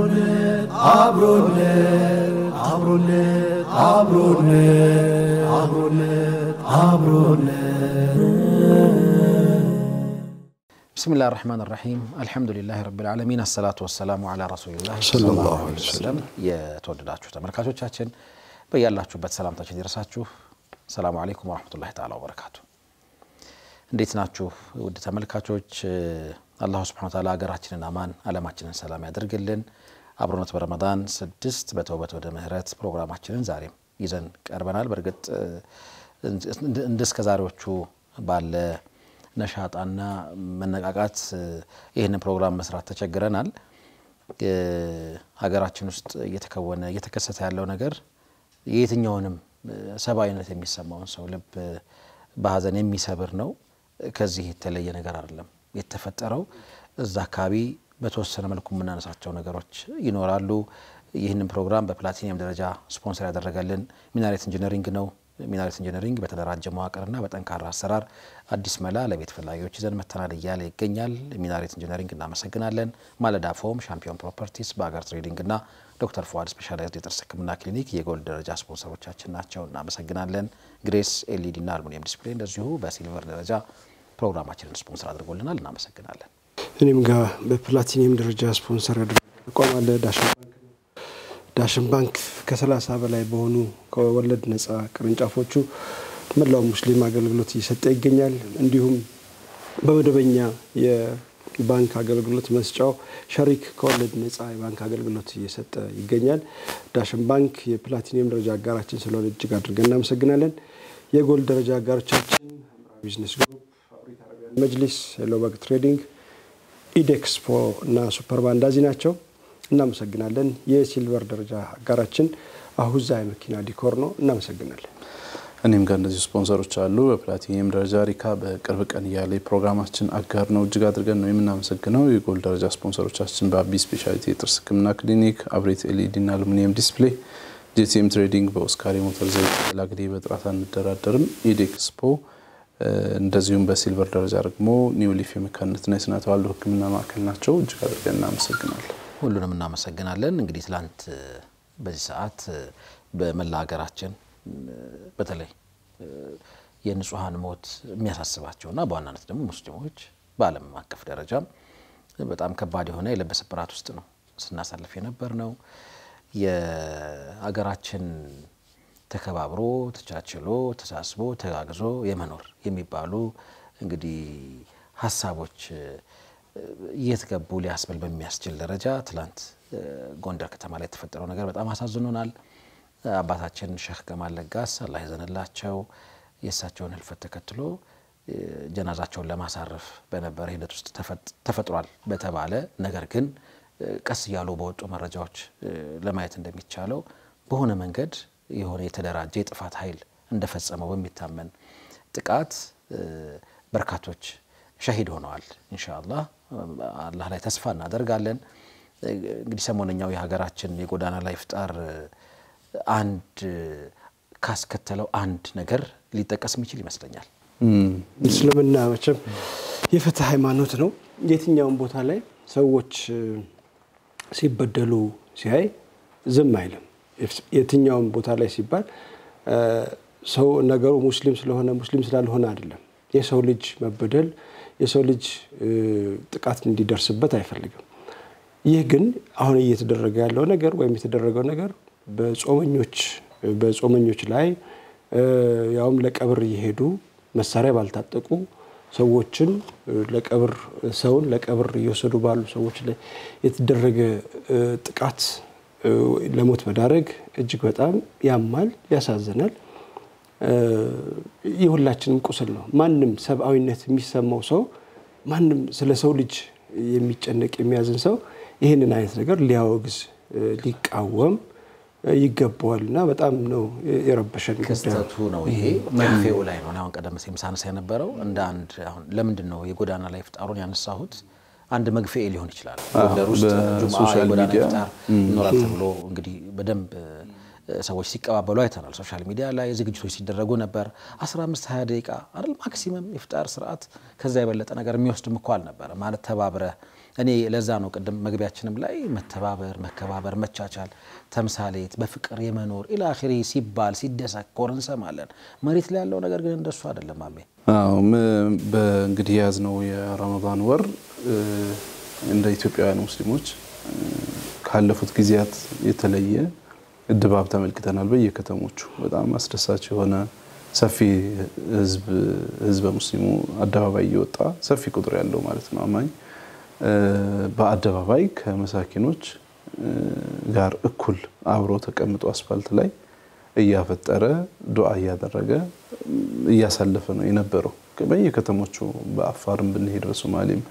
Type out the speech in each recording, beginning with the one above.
አብሮነት አብሮነት አብሮነት አብሮነት አብሮነት አብሮነት ብስሚላህ ራህማን ራሒም አልሐምዱሊላህ ረብል ዓለሚን አሰላቱ ወሰላሙ ዓላ ረሱሊላህ ሰለላሁ ዐለይሂ ወሰለም። የተወደዳችሁ ተመልካቾቻችን በያላችሁበት ሰላምታችን ይድረሳችሁ። ሰላሙ አለይኩም ወረሕመቱላሂ ተዓላ ወበረካቱ። እንዴት ናችሁ ውድ ተመልካቾች? አላሁ ስብሐነሁ ወተዓላ ሀገራችንን አማን ዓለማችንን ሰላም ያደርግልን። አብሮነት በረመዳን ስድስት በተውበት ወደ ምህረት ፕሮግራማችንን ዛሬም ይዘን ቀርበናል። በእርግጥ እንደ እስከ ዛሬዎቹ ባለ ነሻጣና መነቃቃት ይህንን ፕሮግራም መስራት ተቸግረናል። ሀገራችን ውስጥ እየተከወነ እየተከሰተ ያለው ነገር የየትኛውንም ሰብአዊነት የሚሰማውን ሰው ልብ በሀዘን የሚሰብር ነው። ከዚህ የተለየ ነገር አይደለም የተፈጠረው። እዛ አካባቢ በተወሰነ መልኩ የምናነሳቸው ነገሮች ይኖራሉ። ይህንን ፕሮግራም በፕላቲኒየም ደረጃ ስፖንሰር ያደረገልን ሚናሬት ኢንጂነሪንግ ነው። ሚናሬት ኢንጂነሪንግ በተደራጀ መዋቅርና በጠንካራ አሰራር አዲስ መላ ለቤት ፈላጊዎች ይዘን መተናል እያለ ይገኛል። ሚናሬት ኢንጂነሪንግ እናመሰግናለን። ማለዳ ፎም፣ ሻምፒዮን ፕሮፐርቲስ፣ በአገር ትሬዲንግና ዶክተር ፉአድ ስፔሻላይዝድ የጥርስ ሕክምና ክሊኒክ የጎልድ ደረጃ ስፖንሰሮቻችን ናቸው። እናመሰግናለን። ግሬስ ኤልኢዲና አልሙኒየም ዲስፕሌይ እንደዚሁ በሲልቨር ደረጃ ፕሮግራማችንን ስፖንሰር አድርጎልናል። እናመሰግናለን። እኔም ጋር በፕላቲኒየም ደረጃ ስፖንሰር ያደረገ ተቋም አለ ዳሽን ባንክ ነው። ዳሽን ባንክ ከሰላሳ በላይ በሆኑ ከወለድ ነጻ ቅርንጫፎቹ መላው ሙስሊም አገልግሎት እየሰጠ ይገኛል። እንዲሁም በመደበኛ የባንክ አገልግሎት መስጫው ሸሪክ ከወለድ ነጻ የባንክ አገልግሎት እየሰጠ ይገኛል። ዳሽን ባንክ የፕላቲኒየም ደረጃ አጋራችን ስለሆነ እጅግ አድርገን እናመሰግናለን። የጎልድ ደረጃ አጋሮቻችን ሐምራዊ ቢዝነስ ግሩፕ፣ ፋብሪክ አረቢያን መጅሊስ፣ ሄሎ በግ ትሬዲንግ ኢዴክስፖ እና ሱፐር ባንዳዚ ናቸው። እናመሰግናለን። የሲልቨር ደረጃ አጋራችን አሁዛ የመኪና ዲኮር ነው። እናመሰግናለን። እኔም ጋር እንደዚሁ ስፖንሰሮች አሉ። በፕላቲኒየም ደረጃ ሪካ በቅርብ ቀን እያለ የፕሮግራማችን አጋር ነው። እጅግ አድርገን ነው የምናመሰግነው። የጎልድ ደረጃ ስፖንሰሮቻችን በአቢ ስፔሻሊቲ የጥርስ ሕክምና ክሊኒክ፣ አብሬት ኤልኢዲ እና አሉሚኒየም ዲስፕሌይ፣ ጄቲኤም ትሬዲንግ፣ በኦስካር የሞተር ዘይት ላግዴ በጥራት አንደራደርም፣ ኢዴክስፖ እንደዚሁም በሲልቨር ደረጃ ደግሞ ኒው ሊፍ የመካንነትና የስነ ተዋልዶ ሕክምና ማዕከል ናቸው። እጅግ አድርገን እናመሰግናለን። ሁሉንም እናመሰግናለን። እንግዲህ ትላንት በዚህ ሰዓት በመላ ሀገራችን በተለይ የንጹሐን ሞት የሚያሳስባቸውና በዋናነት ደግሞ ሙስሊሞች በዓለም አቀፍ ደረጃም በጣም ከባድ የሆነ የልብ ስብራት ውስጥ ነው ስናሳልፍ የነበር ነው። የሀገራችን ተከባብሮ ተቻችሎ ተሳስቦ ተጋግዞ የመኖር የሚባሉ እንግዲህ ሀሳቦች የት ገቡ ሊያስብል በሚያስችል ደረጃ ትላንት ጎንደር ከተማ ላይ የተፈጠረው ነገር በጣም አሳዝኖናል። አባታችን ሼህ ከማል ለጋስ አላህ ይዘንላቸው የእሳቸውን ህልፈት ተከትሎ ጀናዛቸውን ለማሳረፍ በነበረ ሂደት ውስጥ ተፈጥሯል በተባለ ነገር ግን ቀስ እያሉ በወጡ መረጃዎች ለማየት እንደሚቻለው በሆነ መንገድ የሆነ የተደራጀ የጥፋት ኃይል እንደፈጸመው በሚታመን ጥቃት በርካቶች ሸሂድ ሆነዋል። ኢንሻአላህ አላህ ላይ ተስፋ እናደርጋለን። እንግዲህ ሰሞነኛው የሀገራችን የጎዳና ላይ ፍጣር አንድ ካስከተለው አንድ ነገር ሊጠቀስ የሚችል ይመስለኛል። እስልምና መቼም የፍትህ ሃይማኖት ነው። የትኛውም ቦታ ላይ ሰዎች ሲበደሉ ሲያይ ዝም አይልም። የትኛውም ቦታ ላይ ሲባል ሰው ነገሩ ሙስሊም ስለሆነ ሙስሊም ስላልሆነ አይደለም። የሰው ልጅ መበደል የሰው ልጅ ጥቃት እንዲደርስበት አይፈልግም። ይህ ግን አሁን እየተደረገ ያለው ነገር ወይም የተደረገው ነገር በጾመኞች በጾመኞች ላይ ያውም ለቀብር እየሄዱ መሳሪያ ባልታጠቁ ሰዎችን ለቀብር ሰውን ለቀብር እየወሰዱ ባሉ ሰዎች ላይ የተደረገ ጥቃት ለሞት መዳረግ እጅግ በጣም ያማል፣ ያሳዝናል። የሁላችንም ቁስል ነው። ማንም ሰብአዊነት የሚሰማው ሰው ማንም ስለ ሰው ልጅ የሚጨነቅ የሚያዝን ሰው ይህንን አይነት ነገር ሊያወግዝ ሊቃወም ይገባዋል እና በጣም ነው የረበሸን ጉዳይ። ክስተቱ ነው ይሄ መግፌው ላይ ነው። አሁን ቀደም ሲል ሳነሳ የነበረው እንደ አንድ አሁን ለምንድን ነው የጎዳና ላይ ፍጣሩን ያነሳሁት? አንድ መግፌ ሊሆን ይችላል። ጎንደር ውስጥ ጁምዓ በሶሻል የጎዳና ሚዲያ ፍጣር ይኖራል ተብሎ እንግዲህ በደንብ ሰዎች ሲቀባበሉ አይተናል። ሶሻል ሚዲያ ላይ ዝግጅቶች ሲደረጉ ነበር። 15 20 ደቂቃ አይደል ማክሲመም የፍጣር ስርዓት። ከዛ የበለጠ ነገር የሚወስድም እኮ አልነበረ ማለት ተባብረ እኔ ለዛ ነው ቅድም መግቢያችንም ላይ መተባበር፣ መከባበር፣ መቻቻል፣ ተምሳሌት፣ በፍቅር የመኖር ኢላኺሪ ሲባል ሲደሰኮር እንሰማለን። መሬት ላይ ያለው ነገር ግን እንደሱ አይደለም። አሜ አዎ በእንግዲህ የያዝነው የረመዳን ወር እንደ ኢትዮጵያውያን ሙስሊሞች ካለፉት ጊዜያት የተለየ ድባብ ተመልክተናል። በየከተሞቹ በጣም አስደሳች የሆነ ሰፊ ህዝበ ሙስሊሙ አደባባይ እየወጣ ሰፊ ቁጥር ያለው ማለት ነው አማኝ በአደባባይ ከመሳኪኖች ጋር እኩል አብሮ ተቀምጦ አስፋልት ላይ እያፈጠረ ዱዓ እያደረገ እያሳለፈ ነው የነበረው። በየከተሞቹ በአፋርም ብንሄድ በሶማሌም፣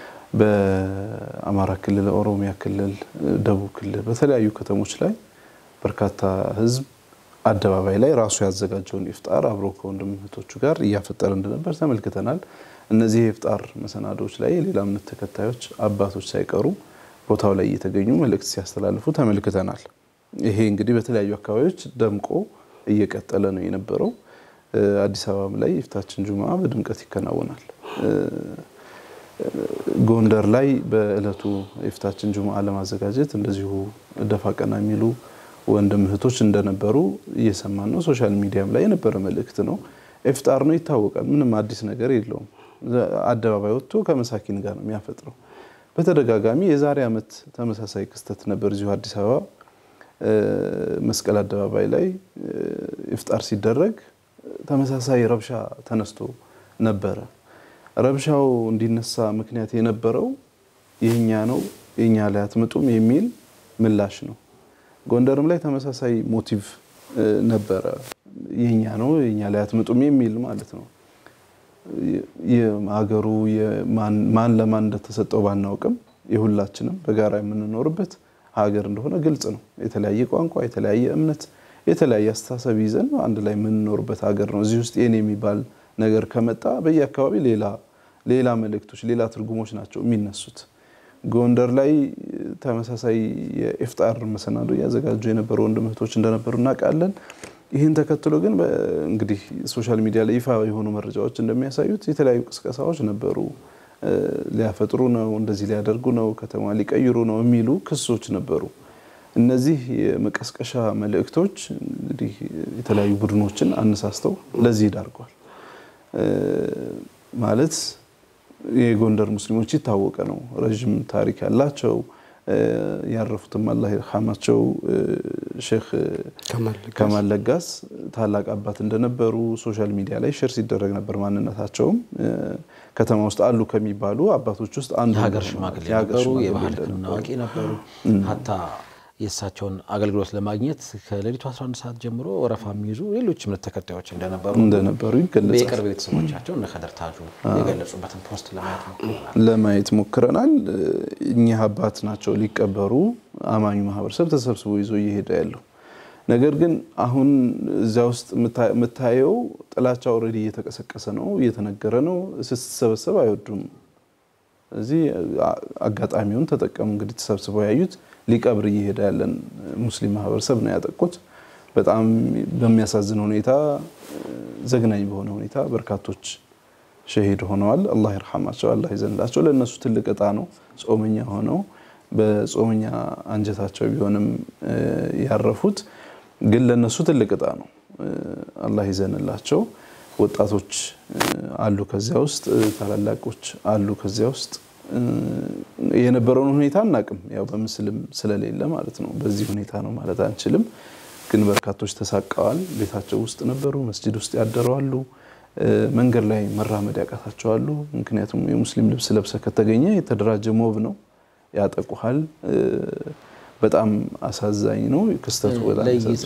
በአማራ ክልል፣ ኦሮሚያ ክልል፣ ደቡብ ክልል በተለያዩ ከተሞች ላይ በርካታ ህዝብ አደባባይ ላይ ራሱ ያዘጋጀውን ኢፍጣር አብሮ ከወንድም እህቶቹ ጋር እያፈጠረ እንደነበር ተመልክተናል። እነዚህ የኢፍጣር መሰናዶዎች ላይ የሌላ እምነት ተከታዮች አባቶች ሳይቀሩ ቦታው ላይ እየተገኙ መልእክት ሲያስተላልፉ ተመልክተናል። ይሄ እንግዲህ በተለያዩ አካባቢዎች ደምቆ እየቀጠለ ነው የነበረው። አዲስ አበባም ላይ የፊታችን ጁምዓ በድምቀት ይከናወናል። ጎንደር ላይ በእለቱ የፊታችን ጁምዓ ለማዘጋጀት እንደዚሁ ደፋ ቀና የሚሉ ወንድም እህቶች እንደነበሩ እየሰማን ነው። ሶሻል ሚዲያም ላይ የነበረ መልእክት ነው። ኢፍጣር ነው ይታወቃል። ምንም አዲስ ነገር የለውም። አደባባይ ወጥቶ ከመሳኪን ጋር ነው የሚያፈጥረው። በተደጋጋሚ የዛሬ ዓመት ተመሳሳይ ክስተት ነበር እዚሁ አዲስ አበባ መስቀል አደባባይ ላይ ኢፍጣር ሲደረግ ተመሳሳይ ረብሻ ተነስቶ ነበረ። ረብሻው እንዲነሳ ምክንያት የነበረው የኛ ነው የኛ ላይ አትመጡም የሚል ምላሽ ነው። ጎንደርም ላይ ተመሳሳይ ሞቲቭ ነበረ። የኛ ነው የኛ ላይ አትመጡም የሚል ማለት ነው። ሀገሩ ማን ለማን እንደተሰጠው ባናውቅም የሁላችንም በጋራ የምንኖርበት ሀገር እንደሆነ ግልጽ ነው። የተለያየ ቋንቋ፣ የተለያየ እምነት፣ የተለያየ አስተሳሰብ ይዘን አንድ ላይ የምንኖርበት ሀገር ነው። እዚህ ውስጥ የኔ የሚባል ነገር ከመጣ በየአካባቢ ሌላ ሌላ መልእክቶች፣ ሌላ ትርጉሞች ናቸው የሚነሱት። ጎንደር ላይ ተመሳሳይ የኢፍጣር መሰናዶ እያዘጋጁ የነበሩ ወንድም እህቶች እንደነበሩ እናውቃለን። ይህን ተከትሎ ግን እንግዲህ ሶሻል ሚዲያ ላይ ይፋ የሆኑ መረጃዎች እንደሚያሳዩት የተለያዩ ቅስቀሳዎች ነበሩ። ሊያፈጥሩ ነው፣ እንደዚህ ሊያደርጉ ነው፣ ከተማ ሊቀይሩ ነው የሚሉ ክሶች ነበሩ። እነዚህ የመቀስቀሻ መልእክቶች እንግዲህ የተለያዩ ቡድኖችን አነሳስተው ለዚህ ዳርጓል። ማለት የጎንደር ሙስሊሞች ይታወቀ ነው። ረዥም ታሪክ ያላቸው ያረፉትም አላህ ይርሐማቸው ሼክ ከማል ለጋስ ታላቅ አባት እንደነበሩ ሶሻል ሚዲያ ላይ ሼር ሲደረግ ነበር። ማንነታቸውም ከተማ ውስጥ አሉ ከሚባሉ አባቶች ውስጥ አንዱ የሀገር ሽማግሌ ነበሩ። የባህል ሕክምና አዋቂ ነበሩ። ሀታ የእሳቸውን አገልግሎት ለማግኘት ከሌሊቱ 11 ሰዓት ጀምሮ ወረፋ የሚይዙ ሌሎች እምነት ተከታዮች እንደነበሩ እንደነበሩ ይገለጻል። የቅርብ ቤተሰቦቻቸው እነ ከደር ታጁ የገለጹበትን ፖስት ለማየት ሞክረናል ለማየት ሞክረናል። እኚህ አባት ናቸው ሊቀበሩ አማኙ ማህበረሰብ ተሰብስቦ ይዞ እየሄደ ያለው። ነገር ግን አሁን እዚያ ውስጥ የምታየው ጥላቻ ኦልሬዲ እየተቀሰቀሰ ነው፣ እየተነገረ ነው። ስትሰበሰብ አይወዱም። እዚህ አጋጣሚውን ተጠቀሙ። እንግዲህ ተሰብስበው ያዩት ሊቀብር እየሄደ ያለን ሙስሊም ማህበረሰብ ነው ያጠቁት። በጣም በሚያሳዝን ሁኔታ፣ ዘግናኝ በሆነ ሁኔታ በርካቶች ሸሂድ ሆነዋል። አላህ ይርሐማቸው፣ አላህ ይዘንላቸው። ለእነሱ ትልቅ እጣ ነው። ጾመኛ ሆነው በጾመኛ አንጀታቸው ቢሆንም ያረፉት፣ ግን ለእነሱ ትልቅ እጣ ነው። አላህ ይዘንላቸው። ወጣቶች አሉ ከዚያ ውስጥ፣ ታላላቆች አሉ ከዚያ ውስጥ የነበረውን ሁኔታ አናቅም። ያው በምስልም ስለሌለ ማለት ነው። በዚህ ሁኔታ ነው ማለት አንችልም። ግን በርካቶች ተሳቀዋል። ቤታቸው ውስጥ ነበሩ፣ መስጂድ ውስጥ ያደረዋሉ፣ መንገድ ላይ መራመድ ያቃታቸዋሉ። ምክንያቱም የሙስሊም ልብስ ለብሰ ከተገኘ የተደራጀ ሞብ ነው፣ ያጠቁሃል። በጣም አሳዛኝ ነው ክስተቱ። በጣም ለይቶ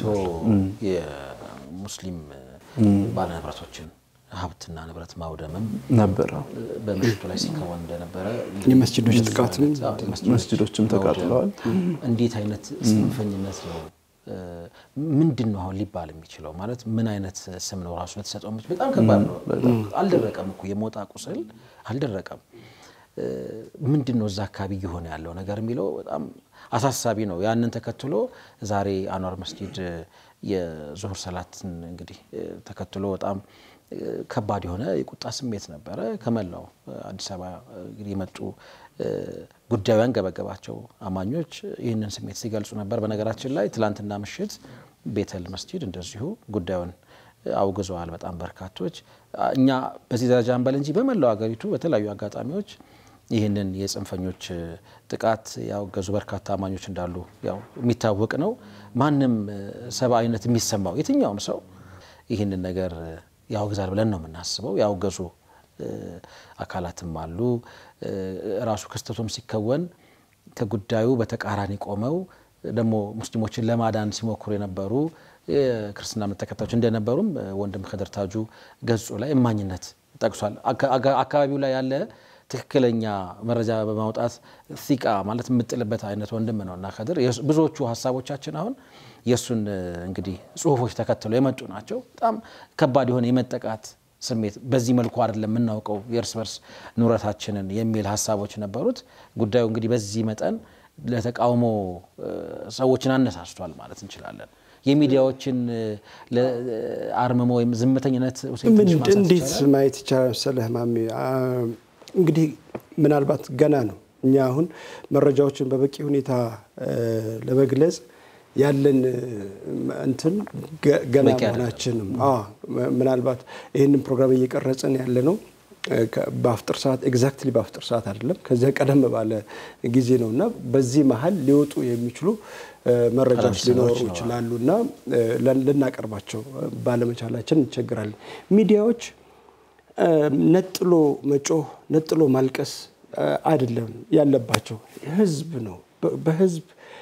የሙስሊም ባለንብረቶችን ሀብትና ንብረት ማውደምም ነበረ። በምሽቱ ላይ ሲከወን እንደነበረ የመስጂዶች ጥቃትም መስጂዶችም ተቃጥለዋል። እንዴት አይነት ጽንፈኝነት ነው? ምንድን ነው አሁን ሊባል የሚችለው? ማለት ምን አይነት ስም ነው ራሱ ለተሰጠው? በጣም ከባድ ነው። አልደረቀም እኮ የሞጣ ቁስል አልደረቀም። ምንድን ነው እዛ አካባቢ እየሆነ ያለው ነገር የሚለው በጣም አሳሳቢ ነው። ያንን ተከትሎ ዛሬ አንዋር መስጂድ የዙሁር ሰላትን እንግዲህ ተከትሎ በጣም ከባድ የሆነ የቁጣ ስሜት ነበረ። ከመላው አዲስ አበባ እንግዲህ የመጡ ጉዳዩ ያንገበገባቸው አማኞች ይህንን ስሜት ሲገልጹ ነበር። በነገራችን ላይ ትላንትና ምሽት ቤተል መስጂድ እንደዚሁ ጉዳዩን አውግዘዋል። በጣም በርካቶች እኛ በዚህ ደረጃ እንበል እንጂ በመላው ሀገሪቱ በተለያዩ አጋጣሚዎች ይህንን የጽንፈኞች ጥቃት ያወገዙ በርካታ አማኞች እንዳሉ ያው የሚታወቅ ነው። ማንም ሰብአዊነት የሚሰማው የትኛውም ሰው ይህንን ነገር ያወግዛል ብለን ነው የምናስበው። ያወገዙ አካላትም አሉ። ራሱ ክስተቱም ሲከወን ከጉዳዩ በተቃራኒ ቆመው ደግሞ ሙስሊሞችን ለማዳን ሲሞክሩ የነበሩ የክርስትና እምነት ተከታዮች እንደነበሩም ወንድም ከድር ታጁ ገጹ ላይ እማኝነት ጠቅሷል። አካባቢው ላይ ያለ ትክክለኛ መረጃ በማውጣት ሲቃ ማለት የምጥልበት አይነት ወንድም ነው እና ከድር ብዙዎቹ ሀሳቦቻችን አሁን የእሱን እንግዲህ ጽሁፎች ተከትለው የመጡ ናቸው። በጣም ከባድ የሆነ የመጠቃት ስሜት በዚህ መልኩ አይደለም የምናውቀው የእርስ በርስ ኑረታችንን የሚል ሀሳቦች ነበሩት። ጉዳዩ እንግዲህ በዚህ መጠን ለተቃውሞ ሰዎችን አነሳስቷል ማለት እንችላለን። የሚዲያዎችን አርምሞ ወይም ዝምተኝነት እንዴት ማየት ይቻላል መሰለህ ማሜ? እንግዲህ ምናልባት ገና ነው። እኛ አሁን መረጃዎችን በበቂ ሁኔታ ለመግለጽ ያለን እንትን ገና መሆናችንም ምናልባት ይህንን ፕሮግራም እየቀረጽን ያለ ነው በአፍጥር ሰዓት ኤግዛክትሊ በአፍጥር ሰዓት አይደለም፣ ከዚያ ቀደም ባለ ጊዜ ነው እና በዚህ መሀል ሊወጡ የሚችሉ መረጃዎች ሊኖሩ ይችላሉ እና ልናቀርባቸው ባለመቻላችን እንቸግራለን። ሚዲያዎች ነጥሎ መጮህ ነጥሎ ማልቀስ አይደለም ያለባቸው፣ ህዝብ ነው በህዝብ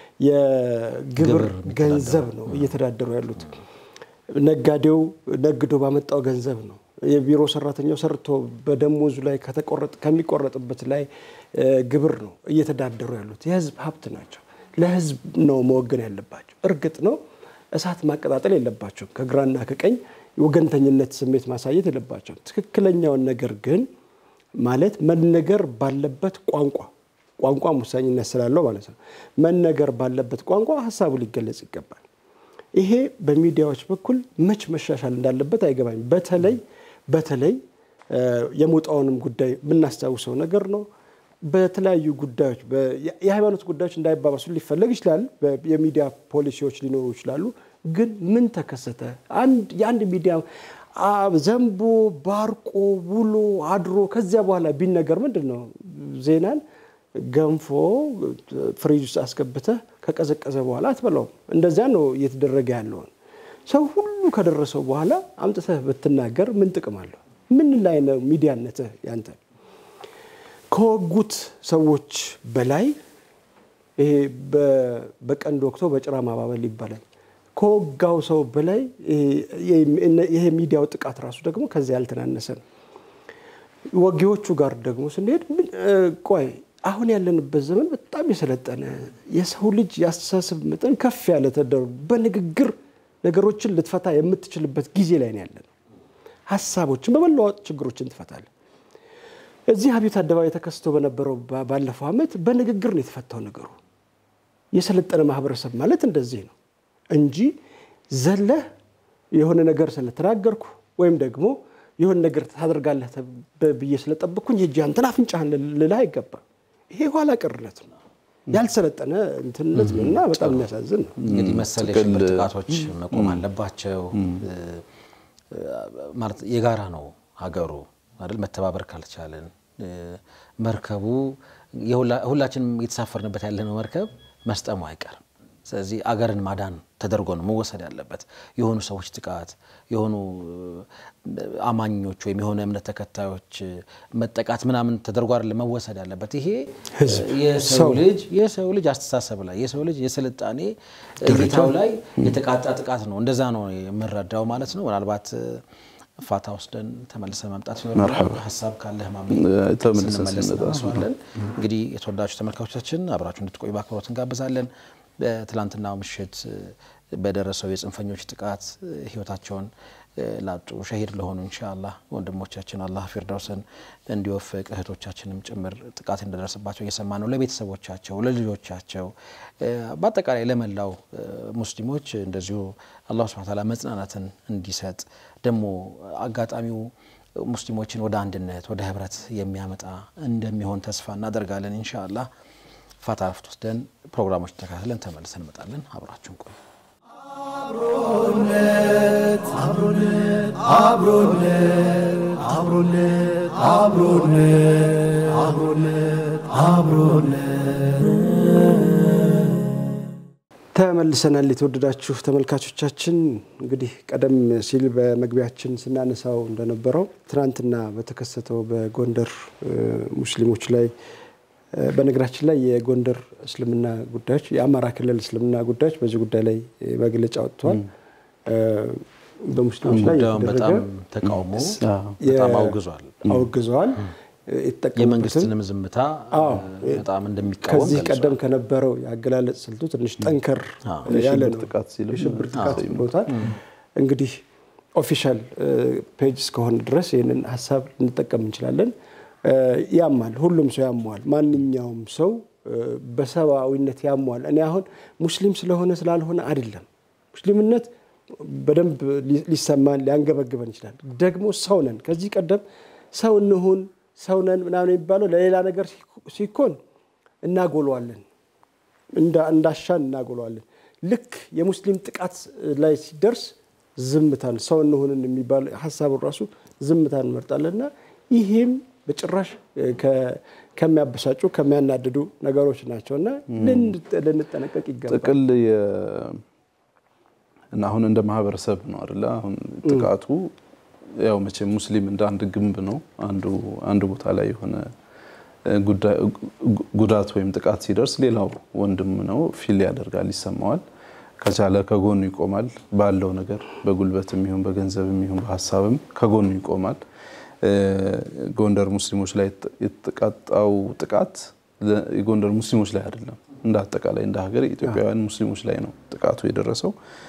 የግብር ገንዘብ ነው እየተዳደሩ ያሉት። ነጋዴው ነግዶ ባመጣው ገንዘብ ነው። የቢሮ ሰራተኛው ሰርቶ በደሞዙ ላይ ከሚቆረጥበት ላይ ግብር ነው እየተዳደሩ ያሉት። የህዝብ ሀብት ናቸው። ለህዝብ ነው መወገን ያለባቸው። እርግጥ ነው እሳት ማቀጣጠል የለባቸውም። ከግራና ከቀኝ ወገንተኝነት ስሜት ማሳየት የለባቸውም። ትክክለኛውን ነገር ግን ማለት መነገር ባለበት ቋንቋ ቋንቋም ወሳኝነት ስላለው ማለት ነው። መነገር ባለበት ቋንቋ ሀሳቡ ሊገለጽ ይገባል። ይሄ በሚዲያዎች በኩል መች መሻሻል እንዳለበት አይገባኝ። በተለይ በተለይ የሞጣውንም ጉዳይ የምናስታውሰው ነገር ነው። በተለያዩ ጉዳዮች የሃይማኖት ጉዳዮች እንዳይባባሱ ሊፈለግ ይችላል። የሚዲያ ፖሊሲዎች ሊኖሩ ይችላሉ። ግን ምን ተከሰተ? የአንድ ሚዲያ ዘንቦ ባርቆ ውሎ አድሮ ከዚያ በኋላ ቢነገር ምንድን ነው ዜናን ገንፎ ፍሪጅ ውስጥ አስገብተህ ከቀዘቀዘ በኋላ አትበላውም። እንደዚያ ነው እየተደረገ ያለውን ሰው ሁሉ ከደረሰው በኋላ አምጥተህ ብትናገር ምን ጥቅም አለው? ምን ላይ ነው ሚዲያነትህ ያንተ? ከወጉት ሰዎች በላይ ይሄ በቀንድ ወቅቶ በጭራ ማባበል ይባላል። ከወጋው ሰው በላይ ይሄ ሚዲያው ጥቃት ራሱ ደግሞ ከዚያ ያልተናነሰ ነው። ወጊዎቹ ጋር ደግሞ ስንሄድ ቆይ አሁን ያለንበት ዘመን በጣም የሰለጠነ የሰው ልጅ የአስተሳሰብ መጠን ከፍ ያለ ተደርጎ በንግግር ነገሮችን ልትፈታ የምትችልበት ጊዜ ላይ ነው ያለን። ሀሳቦችን በመለዋወጥ ችግሮችን ትፈታለህ። እዚህ አብዮት አደባባይ ተከስቶ በነበረው ባለፈው ዓመት በንግግር ነው የተፈታው ነገሩ። የሰለጠነ ማህበረሰብ ማለት እንደዚህ ነው እንጂ ዘለህ የሆነ ነገር ስለተናገርኩ ወይም ደግሞ የሆነ ነገር ታደርጋለህ ብዬ ስለጠበቅኩኝ ሄጄ አንተን አፍንጫህን ልልህ አይገባም። ይሄ ኋላ ቀርነት ነው፣ ያልሰለጠነ እንትንነት ነው እና በጣም የሚያሳዝን ነው። እንግዲህ መሰል የሽብር ጥቃቶች መቆም አለባቸው። ማለት የጋራ ነው ሀገሩ አይደል? መተባበር ካልቻለን መርከቡ ሁላችንም እየተሳፈርንበት ያለነው መርከብ መስጠሙ አይቀርም። ስለዚህ አገርን ማዳን ተደርጎ ነው መወሰድ ያለበት። የሆኑ ሰዎች ጥቃት፣ የሆኑ አማኞች ወይም የሆነ እምነት ተከታዮች መጠቃት ምናምን ተደርጎ አይደለም መወሰድ ያለበት። ይሄ የሰው ልጅ የሰው ልጅ አስተሳሰብ ላይ የሰው ልጅ የስልጣኔ እይታው ላይ የተቃጣ ጥቃት ነው። እንደዛ ነው የምንረዳው ማለት ነው። ምናልባት ፋታ ወስደን ተመልሰ መምጣት ሀሳብ ካለህ ስንመለስ እናነሳዋለን። እንግዲህ የተወዳጁ ተመልካቾቻችን አብራችሁ እንድትቆዩ በአክብሮት እንጋብዛለን። በትላንትናው ምሽት በደረሰው የጽንፈኞች ጥቃት ህይወታቸውን ላጡ ሸሂድ ለሆኑ ኢንሻአላህ ወንድሞቻችን አላህ ፊርዳውስን እንዲወፍቅ እህቶቻችንም ጭምር ጥቃት እንደደረሰባቸው እየሰማ ነው። ለቤተሰቦቻቸው፣ ለልጆቻቸው፣ በአጠቃላይ ለመላው ሙስሊሞች እንደዚሁ አላሁ ሱብሓነሁ ወተዓላ መጽናናትን እንዲሰጥ ደግሞ አጋጣሚው ሙስሊሞችን ወደ አንድነት ወደ ህብረት የሚያመጣ እንደሚሆን ተስፋ እናደርጋለን። ኢንሻአላህ ፋታ ረፍት ወስደን ፕሮግራሞች ተከታትለን ተመልሰን እንመጣለን። አብራችሁን ቆዩ። አብሮነት አብሮነት አብሮነት አብሮነት አብሮነት አብሮነት ተመልሰናል። የተወደዳችሁ ተመልካቾቻችን እንግዲህ ቀደም ሲል በመግቢያችን ስናነሳው እንደነበረው ትናንትና በተከሰተው በጎንደር ሙስሊሞች ላይ በነገራችን ላይ የጎንደር እስልምና ጉዳዮች የአማራ ክልል እስልምና ጉዳዮች በዚህ ጉዳይ ላይ መግለጫ ወጥተዋል። በሙስሊሞች ላይ ጉዳዩን በጣም ተቃውሞ በጣም አውግዟል አውግዘዋል። የመንግስትንም ዝምታ በጣም እንደሚቃወም ከዚህ ገልጿል። ቀደም ከነበረው የአገላለጽ ስልቱ ትንሽ ጠንከር ያለ ነው። ጥቃት ሲልም የሽብር ጥቃት ብሎታል። እንግዲህ ኦፊሻል ፔጅ እስከሆነ ድረስ ይህንን ሀሳብ ልንጠቀም እንችላለን። ያማል፣ ሁሉም ሰው ያሟል። ማንኛውም ሰው በሰብአዊነት ያሟል። እኔ አሁን ሙስሊም ስለሆነ ስላልሆነ አይደለም። ሙስሊምነት በደንብ ሊሰማን ሊያንገበግበን ይችላል። ደግሞ ሰው ነን። ከዚህ ቀደም ሰው እንሁን ሰው ነን ምናምን የሚባለው ለሌላ ነገር ሲኮን እናጎለዋለን፣ እንዳሻን እናጎለዋለን። ልክ የሙስሊም ጥቃት ላይ ሲደርስ ዝምታን ሰው እንሁንን የሚባል ሀሳቡን ራሱ ዝምታን እንመርጣለን እና ይህም በጭራሽ ከሚያበሳጩ ከሚያናድዱ ነገሮች ናቸው እና ልንጠነቀቅ ይገባል። ጥቅል እና አሁን እንደ ማህበረሰብ ነው አይደለ? አሁን ጥቃቱ ያው መቼም ሙስሊም እንደ አንድ ግንብ ነው። አንዱ አንዱ ቦታ ላይ የሆነ ጉዳት ወይም ጥቃት ሲደርስ ሌላው ወንድም ነው ፊል ያደርጋል፣ ይሰማዋል። ከቻለ ከጎኑ ይቆማል። ባለው ነገር በጉልበትም ይሁን በገንዘብም ይሁን በሀሳብም ከጎኑ ይቆማል። ጎንደር ሙስሊሞች ላይ የተቃጣው ጥቃት የጎንደር ሙስሊሞች ላይ አይደለም፣ እንደ አጠቃላይ እንደ ሀገር የኢትዮጵያውያን ሙስሊሞች ላይ ነው ጥቃቱ የደረሰው።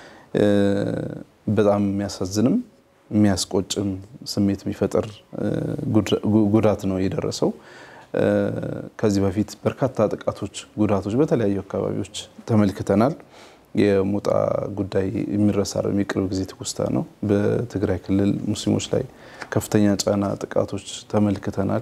በጣም የሚያሳዝንም የሚያስቆጭም ስሜት የሚፈጥር ጉዳት ነው የደረሰው። ከዚህ በፊት በርካታ ጥቃቶች፣ ጉዳቶች በተለያዩ አካባቢዎች ተመልክተናል። የሞጣ ጉዳይ የሚረሳ አይደለም፣ የቅርብ ጊዜ ትውስታ ነው። በትግራይ ክልል ሙስሊሞች ላይ ከፍተኛ ጫና፣ ጥቃቶች ተመልክተናል።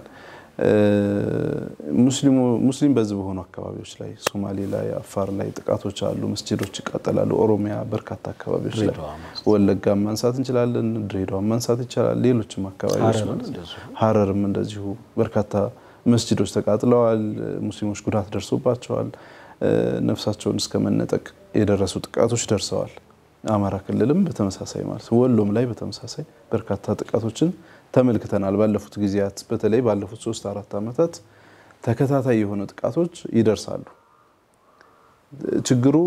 ሙስሊም በዚህ በሆኑ አካባቢዎች ላይ ሶማሌ ላይ፣ አፋር ላይ ጥቃቶች አሉ። መስጂዶች ይቃጠላሉ። ኦሮሚያ በርካታ አካባቢዎች ላይ ወለጋ ማንሳት እንችላለን። ድሬዳዋን ማንሳት ይቻላል። ሌሎችም አካባቢዎች ሀረርም እንደዚሁ በርካታ መስጂዶች ተቃጥለዋል። ሙስሊሞች ጉዳት ደርሶባቸዋል። ነፍሳቸውን እስከ መነጠቅ የደረሱ ጥቃቶች ደርሰዋል። አማራ ክልልም በተመሳሳይ ማለት ወሎም ላይ በተመሳሳይ በርካታ ጥቃቶችን ተመልክተናል። ባለፉት ጊዜያት በተለይ ባለፉት ሶስት አራት ዓመታት ተከታታይ የሆኑ ጥቃቶች ይደርሳሉ። ችግሩ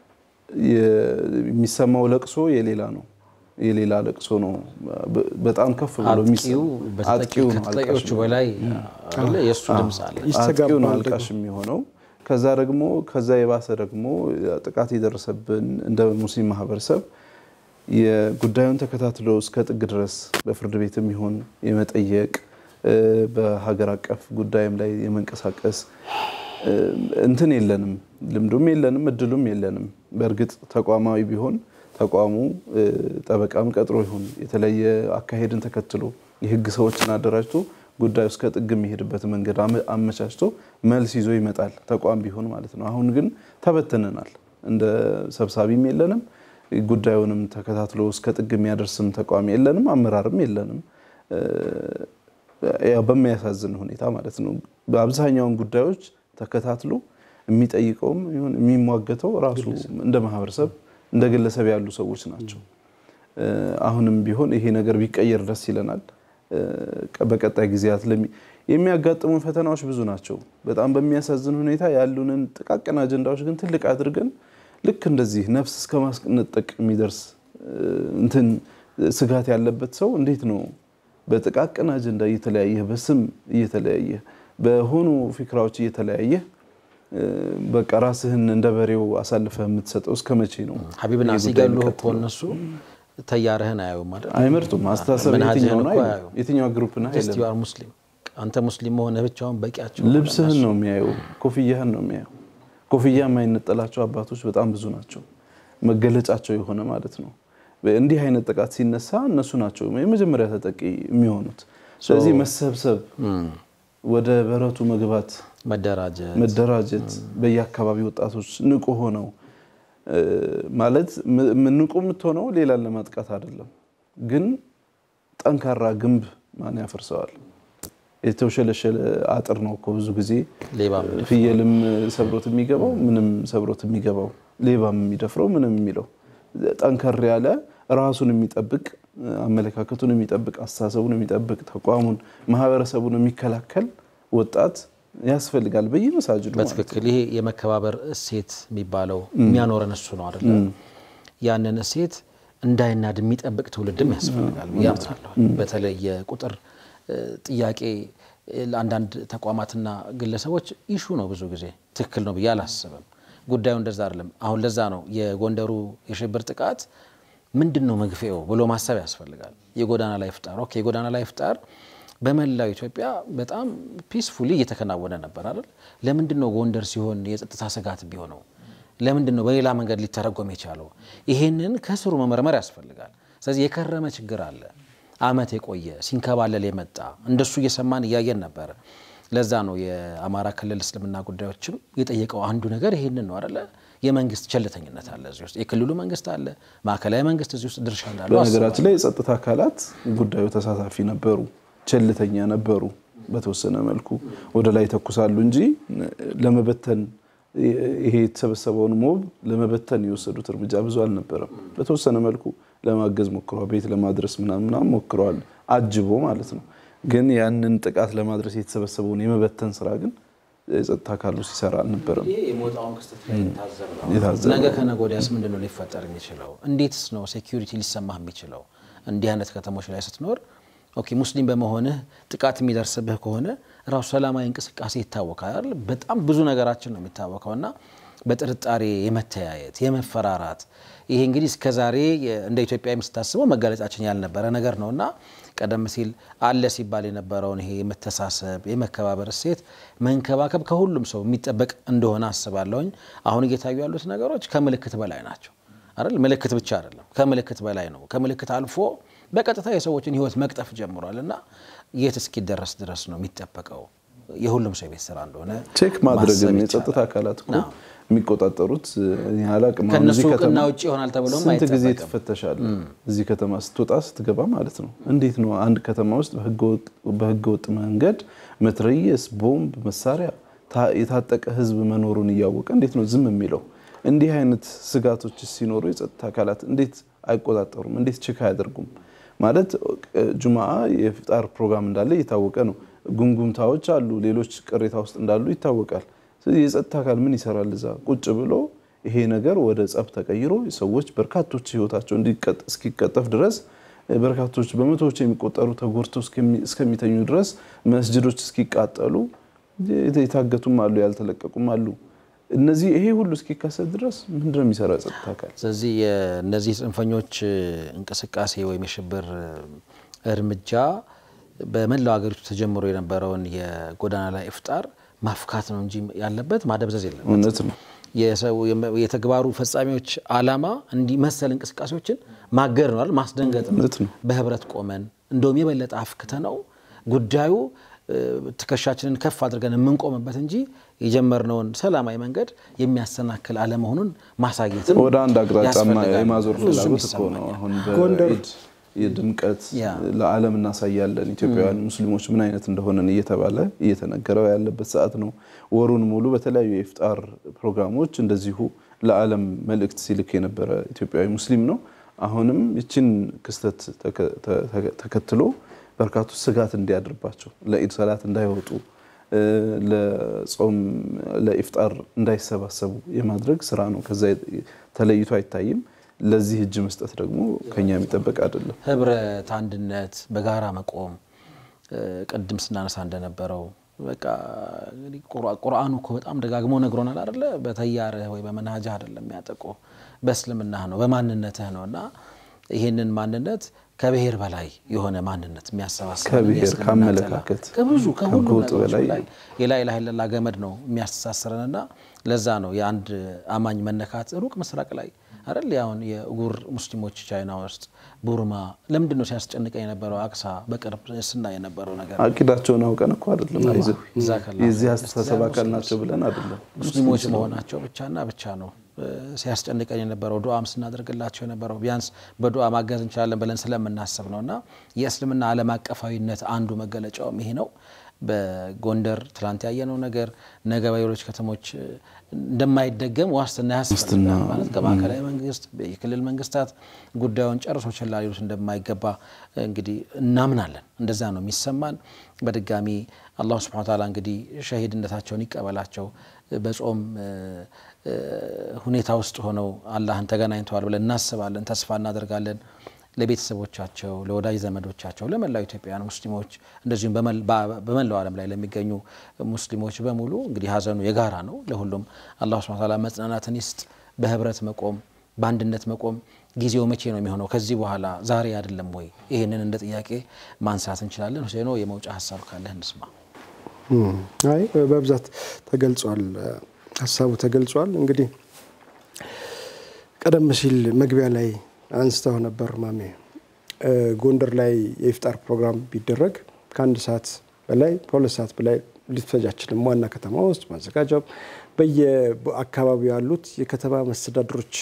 የሚሰማው ለቅሶ የሌላ ነው የሌላ ለቅሶ ነው። በጣም ከፍ ብሎ አጥቂው ከተጠቂዎቹ በላይ የእሱ ድምፅ አለ። አጥቂው ነው አልቃሽ የሚሆነው። ከዛ ደግሞ ከዛ የባሰ ደግሞ ጥቃት የደረሰብን እንደ ሙስሊም ማህበረሰብ የጉዳዩን ተከታትሎ እስከ ጥግ ድረስ በፍርድ ቤትም ይሁን የመጠየቅ በሀገር አቀፍ ጉዳይም ላይ የመንቀሳቀስ እንትን የለንም፣ ልምዱም የለንም፣ እድሉም የለንም። በእርግጥ ተቋማዊ ቢሆን ተቋሙ ጠበቃም ቀጥሮ ይሁን የተለየ አካሄድን ተከትሎ የህግ ሰዎችን አደራጅቶ ጉዳዩ እስከ ጥግ የሚሄድበት መንገድ አመቻችቶ መልስ ይዞ ይመጣል፣ ተቋም ቢሆን ማለት ነው። አሁን ግን ተበትነናል። እንደ ሰብሳቢም የለንም፣ ጉዳዩንም ተከታትሎ እስከ ጥግ የሚያደርስም ተቋም የለንም፣ አመራርም የለንም። ያው በሚያሳዝን ሁኔታ ማለት ነው። በአብዛኛውን ጉዳዮች ተከታትሎ የሚጠይቀውም ይሁን የሚሟገተው ራሱ እንደ ማህበረሰብ እንደ ግለሰብ ያሉ ሰዎች ናቸው። አሁንም ቢሆን ይሄ ነገር ቢቀየር ደስ ይለናል። በቀጣይ ጊዜያት የሚያጋጥሙን ፈተናዎች ብዙ ናቸው። በጣም በሚያሳዝን ሁኔታ ያሉንን ጥቃቅን አጀንዳዎች ግን ትልቅ አድርገን ልክ እንደዚህ ነፍስ እስከ ማስነጠቅ የሚደርስ እንትን ስጋት ያለበት ሰው እንዴት ነው በጥቃቅን አጀንዳ እየተለያየ በስም እየተለያየ በሆኑ ፊክራዎች እየተለያየ በቃ ራስህን እንደ በሬው አሳልፈህ የምትሰጠው እስከ መቼ ነው? ሀቢብና ሲገሉ እኮ እነሱ ተያርህን አያዩም ማለት አይመርጡም። አስተሳሰብ የትኛው ነው የትኛው ግሩፕ ና ሙስሊም አንተ ሙስሊም መሆንህ ብቻውን በቂያቸው። ልብስህን ነው የሚያዩ፣ ኮፍያህን ነው የሚያዩ። ኮፍያ የማይነጠላቸው አባቶች በጣም ብዙ ናቸው። መገለጫቸው የሆነ ማለት ነው። እንዲህ አይነት ጥቃት ሲነሳ እነሱ ናቸው የመጀመሪያ ተጠቂ የሚሆኑት። ስለዚህ መሰብሰብ፣ ወደ በረቱ መግባት፣ መደራጀት መደራጀት፣ በየአካባቢ ወጣቶች ንቁ ሆነው ማለት ንቁ የምትሆነው ሌላን ለማጥቃት አይደለም፣ ግን ጠንካራ ግንብ ማን ያፈርሰዋል? የተውሸለሸለ አጥር ነው እኮ ብዙ ጊዜ ሌባ ፍየልም ሰብሮት የሚገባው ምንም ሰብሮት የሚገባው ሌባም የሚደፍረው ምንም የሚለው ጠንከር ያለ ራሱን የሚጠብቅ አመለካከቱን የሚጠብቅ አስተሳሰቡን የሚጠብቅ ተቋሙን ማህበረሰቡን የሚከላከል ወጣት ያስፈልጋል በየመሳጅዱ ማለት ነው። በትክክል ይሄ የመከባበር እሴት የሚባለው የሚያኖረን እሱ ነው አይደለ? ያንን እሴት እንዳይናድ የሚጠብቅ ትውልድም ያስፈልጋል ብዬ አምናለሁ። በተለይ የቁጥር ጥያቄ ለአንዳንድ ተቋማትና ግለሰቦች ኢሹ ነው፣ ብዙ ጊዜ ትክክል ነው ብዬ አላስብም። ጉዳዩ እንደዛ አይደለም። አሁን ለዛ ነው የጎንደሩ የሽብር ጥቃት ምንድን ነው መግፌው ብሎ ማሰብ ያስፈልጋል። የጎዳና ላይ ፍጣር ኦኬ፣ የጎዳና ላይ ፍጣር በመላው ኢትዮጵያ በጣም ፒስፉሊ እየተከናወነ ነበር አይደል? ለምንድን ነው ጎንደር ሲሆን የጸጥታ ስጋት ቢሆነው? ለምንድን ነው በሌላ መንገድ ሊተረጎም የቻለው? ይሄንን ከስሩ መመርመር ያስፈልጋል። ስለዚህ የከረመ ችግር አለ፣ አመት የቆየ ሲንከባለል የመጣ እንደሱ እየሰማን እያየን ነበረ። ለዛ ነው የአማራ ክልል እስልምና ጉዳዮችም የጠየቀው አንዱ ነገር ይሄንን ነው አይደለ? የመንግስት ቸልተኝነት አለ እዚህ ውስጥ፣ የክልሉ መንግስት አለ፣ ማዕከላዊ መንግስት እዚህ ውስጥ ድርሻ እንዳለው በነገራችን ላይ የጸጥታ አካላት ጉዳዩ ተሳታፊ ነበሩ፣ ቸልተኛ ነበሩ። በተወሰነ መልኩ ወደ ላይ ተኩሳሉ እንጂ ለመበተን ይሄ የተሰበሰበውን ሞብ ለመበተን የወሰዱት እርምጃ ብዙ አልነበረም። በተወሰነ መልኩ ለማገዝ ሞክረዋል፣ ቤት ለማድረስ ምናምን ምናምን ሞክረዋል፣ አጅቦ ማለት ነው። ግን ያንን ጥቃት ለማድረስ የተሰበሰበውን የመበተን ስራ ግን የጸጥታ አካሉ ሲሰራ አልነበረም። ይሄ የሞጣውን ክስተት ላይ የታዘብ ነው። የታዘብ ነገ ከነገ ወዲያስ ምንድን ነው ሊፈጠር የሚችለው? እንዴትስ ነው ሴኪሪቲ ሊሰማህ የሚችለው? እንዲህ አይነት ከተሞች ላይ ስትኖር ኦኬ ሙስሊም በመሆንህ ጥቃት የሚደርስብህ ከሆነ ራሱ ሰላማዊ እንቅስቃሴ ይታወቃል አይደል? በጣም ብዙ ነገራችን ነው የሚታወቀው እና በጥርጣሬ የመተያየት የመፈራራት ይሄ እንግዲህ እስከዛሬ እንደ ኢትዮጵያ ስታስበው መጋለጫችን ያልነበረ ነገር ነው እና ቀደም ሲል አለ ሲባል የነበረውን ይሄ የመተሳሰብ የመከባበር እሴት መንከባከብ ከሁሉም ሰው የሚጠበቅ እንደሆነ አስባለሁኝ። አሁን እየታዩ ያሉት ነገሮች ከምልክት በላይ ናቸው አይደል? ምልክት ብቻ አይደለም፣ ከምልክት በላይ ነው። ከምልክት አልፎ በቀጥታ የሰዎችን ሕይወት መቅጠፍ ጀምሯል እና የት እስኪደረስ ድረስ ነው የሚጠበቀው? የሁሉም ሰው የቤት ስራ እንደሆነ ቼክ ማድረግም ማሰብ የጸጥታ ይቻላል። አካላት እኮ አዎ። የሚቆጣጠሩት እኔ አላቅም። አሁን ከእነሱ እዚህ ከተማ እውቅና ውጭ ይሆናል ተብሎም ስንት ጊዜ አይጠበቅም። ትፈተሻለህ? እዚህ ከተማ ስትወጣ ስትገባ ማለት ነው። እንዴት ነው አንድ ከተማ ውስጥ በህገ ወጥ መንገድ መትረየስ፣ ቦምብ፣ መሳሪያ ታ- የታጠቀ ህዝብ መኖሩን እያወቀ እንዴት ነው ዝም የሚለው? እንዲህ አይነት ስጋቶች ሲኖሩ የጸጥታ አካላት እንዴት አይቆጣጠሩም? እንዴት ቼክ አያደርጉም? ማለት ጁምአ የፍጣር ፕሮግራም እንዳለ እየታወቀ ነው። ጉምጉምታዎች አሉ፣ ሌሎች ቅሬታ ውስጥ እንዳሉ ይታወቃል። ስለዚህ የጸጥታ አካል ምን ይሰራል? እዛ ቁጭ ብሎ ይሄ ነገር ወደ ጸብ ተቀይሮ ሰዎች በርካቶች ህይወታቸው እንዲቀጥ- እስኪቀጠፍ ድረስ በርካቶች በመቶዎች የሚቆጠሩ ተጎድተው እስከሚ- እስከሚተኙ ድረስ መስጅዶች እስኪቃጠሉ የታገቱም አሉ፣ ያልተለቀቁም አሉ። እነዚህ ይሄ ሁሉ እስኪከሰት ድረስ ምንድን ነው የሚሰራ የጸጥታ አካል? ስለዚህ የእነዚህ ጽንፈኞች እንቅስቃሴ ወይም የሽብር እርምጃ በመላው ሀገሪቱ ተጀምሮ የነበረውን የጎዳና ላይ ኢፍጣር ማፍካት ነው እንጂ ያለበት ማደብዘዝ የለም። እውነት ነው። የሰው የተግባሩ ፈጻሚዎች አላማ እንዲህ መሰል እንቅስቃሴዎችን ማገር ነው አይደል? ማስደንገጥ ነው። እውነት ነው። በህብረት ቆመን እንደውም የበለጠ አፍክተ ነው ጉዳዩ እ፣ ትከሻችንን ከፍ አድርገን የምንቆምበት እንጂ የጀመርነውን ሰላማዊ መንገድ የሚያሰናክል አለመሆኑን ማሳየትም ወደ አንድ አቅጣጫ ያስፈልጋል። የማዞር ብዙም ፍላጎት እኮ ነው። ይሰማኛል። አሁን ጎንደር- በኢድ የድምቀት ያ። ለዓለም እናሳያለን ኢትዮጵያውያን ሙስሊሞች ምን አይነት እንደሆነን እየተባለ እየተነገረው ያለበት ሰዓት ነው። ወሩን ሙሉ በተለያዩ የኢፍጣር ፕሮግራሞች እንደዚሁ ለዓለም መልእክት ሲልክ የነበረ ኢትዮጵያዊ ሙስሊም ነው። አሁንም ይችን ክስተት ተከ- ተ- ተከትሎ በርካቶች ስጋት እንዲያድርባቸው ለኢድ ሰላት እንዳይወጡ እ፣ ለጾም ለኢፍጣር እንዳይሰባሰቡ የማድረግ ስራ ነው። ከዛ ተለይቶ አይታይም። ለዚህ እጅ መስጠት ደግሞ ከኛ የሚጠበቅ አይደለም። ህብረት፣ አንድነት፣ በጋራ መቆም እ፣ ቅድም ስናነሳ እንደነበረው በቃ እንግዲህ ቁርአ- ቁርአኑ እኮ በጣም ደጋግሞ ነግሮናል አይደለ? በተያርህ ወይ በመናጃህ አይደለም የሚያጠቁ በእስልምናህ ነው በማንነትህ ነው እና ይህንን ማንነት ከብሔር በላይ የሆነ ማንነት የሚያሰባስበን ከብሔር፣ የእስልምና ከአመለካከት፣ ጥላ ከብዙ ከሁሉ ከጎጥ ነገሮች በላይ ላይ የላ ኢላሀ ኢለላህ ገመድ ነው የሚያስተሳስረንና ለዛ ነው የአንድ አማኝ መነካት ሩቅ ምስራቅ ላይ አይደል? አሁን የኡጉር ሙስሊሞች ቻይና ውስጥ ቡርማ ለምንድን ነው ሲያስጨንቀኝ የነበረው? አክሳ በቅርብ ስናይ የነበረው ነገር አቂዳቸውን አውቀን እኮ አይደለም አይዞህ ጀዛከላህ የዚህ አስተሳሰብ አካል ናቸው ብለን አይደለም። ሙስሊሞች መሆናቸው ብቻና ብቻ ነው ሲያስጨንቀን የነበረው ዱዓም ስናደርግላቸው የነበረው ቢያንስ በዱዓ ማገዝ እንችላለን ብለን ስለምናስብ ነው። እና የእስልምና ዓለም አቀፋዊነት አንዱ መገለጫውም ይሄ ነው። በጎንደር ትላንት ያየነው ነገር ነገ በሌሎች ከተሞች እንደማይደገም ዋስትና ያስፈልጋል። ማለት ከማዕከላዊ መንግስት፣ የክልል መንግስታት ጉዳዩን ጨርሶ ችላ ሊሉት እንደማይገባ እንግዲህ እናምናለን። እንደዛ ነው የሚሰማን። በድጋሚ አላሁ ስብሐነ ወተዓላ እንግዲህ ሸሂድነታቸውን ይቀበላቸው። በጾም ሁኔታ ውስጥ ሆነው አላህን ተገናኝተዋል ብለን እናስባለን፣ ተስፋ እናደርጋለን። ለቤተሰቦቻቸው፣ ለወዳጅ ዘመዶቻቸው፣ ለመላው ኢትዮጵያውያን ሙስሊሞች እንደዚሁም በመላው ዓለም ላይ ለሚገኙ ሙስሊሞች በሙሉ እንግዲህ ሀዘኑ የጋራ ነው። ለሁሉም አላሁ ሱብሓነሁ ወተዓላ መጽናናትን ይስጥ። በህብረት መቆም፣ በአንድነት መቆም ጊዜው መቼ ነው የሚሆነው? ከዚህ በኋላ ዛሬ አይደለም ወይ? ይህንን እንደ ጥያቄ ማንሳት እንችላለን። ሁሴኖ የመውጫ ሀሳብ ካለህ እንስማ። አይ በብዛት ተገልጿል፣ ሀሳቡ ተገልጿል። እንግዲህ ቀደም ሲል መግቢያ ላይ አንስተው ነበር ማሜ ጎንደር ላይ የኢፍጣር ፕሮግራም ቢደረግ ከአንድ ሰዓት በላይ ከሁለት ሰዓት በላይ ሊፈጅ አይችልም። ዋና ከተማ ውስጥ ማዘጋጃው በየአካባቢው ያሉት የከተማ መስተዳድሮች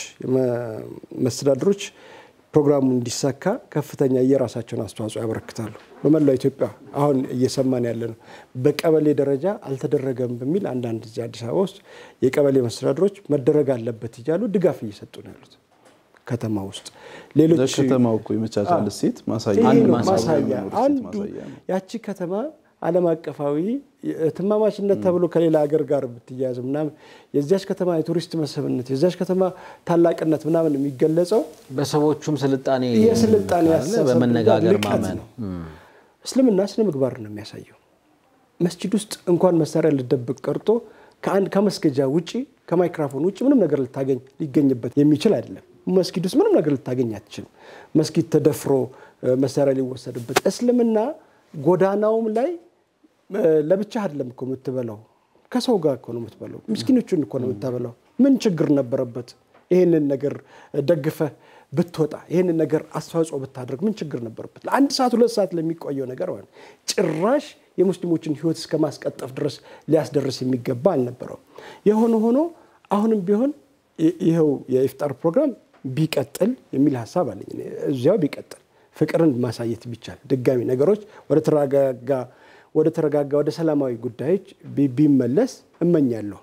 መስተዳድሮች ፕሮግራሙ እንዲሳካ ከፍተኛ የራሳቸውን አስተዋጽኦ ያበረክታሉ። በመላው ኢትዮጵያ አሁን እየሰማን ያለ ነው። በቀበሌ ደረጃ አልተደረገም በሚል አንዳንድ እዚህ አዲስ አበባ ውስጥ የቀበሌ መስተዳድሮች መደረግ አለበት እያሉ ድጋፍ እየሰጡ ነው ያሉት ከተማ ውስጥ ሌሎች ለከተማው እኮ የመቻቻል እሴት ማሳያ ይሄ አንድ ነው ማሳያ ማሳያ ነው፣ አንዱ ማሳያ ነው። ያቺ ከተማ ዓለም አቀፋዊ ትማማችነት ተብሎ ከሌላ ሀገር ጋር ብትያያዝ ምናምን የዚያች ከተማ የቱሪስት መስህብነት የዚያች ከተማ ታላቅነት ምናምን የሚገለጸው በሰዎቹም ስልጣኔ የስልጣኔ ካለ አስተሳሰብ በመነጋገር ልቀት ማመን ነው። እስልምና ስነ ምግባር ነው የሚያሳየው። መስጂድ ውስጥ እንኳን መሳሪያ ልደብቅ ቀርቶ ከአንድ ከመስገጃ ውጪ ከማይክራፎን ውጭ ምንም ነገር ልታገኝ ሊገኝበት የሚችል አይደለም። መስጊድ ውስጥ ምንም ነገር ልታገኝ አትችልም። መስጊድ ተደፍሮ እ፣ መሳሪያ ሊወሰድበት እስልምና ጎዳናውም ላይ እ፣ ለብቻ አይደለም እኮ የምትበላው ከሰው ጋር እኮ ነው የምትበላው። ምስኪኖቹን እኮ ነው የምታበላው። ምን ችግር ነበረበት? ይህንን ነገር ደግፈህ ብትወጣ ይህንን ነገር አስተዋጽኦ ብታደርግ ምን ችግር ነበረበት? ለአንድ ሰዓት ሁለት ሰዓት ለሚቆየው ነገር ማለት ነው። ጭራሽ የሙስሊሞችን ሕይወት እስከ ማስቀጠፍ ድረስ ሊያስደርስ የሚገባ አልነበረውም። የሆነ ሆኖ አሁንም ቢሆን ይ- ይኸው የኢፍጣር ፕሮግራም ቢቀጥል የሚል ሀሳብ አለኝ። እኔ እዚያው ቢቀጥል ፍቅርን ማሳየት ቢቻል ድጋሚ ነገሮች ወደ ተረጋጋ ወደ ተረጋጋ ወደ ሰላማዊ ጉዳዮች ቢ- ቢመለስ እመኛለሁ።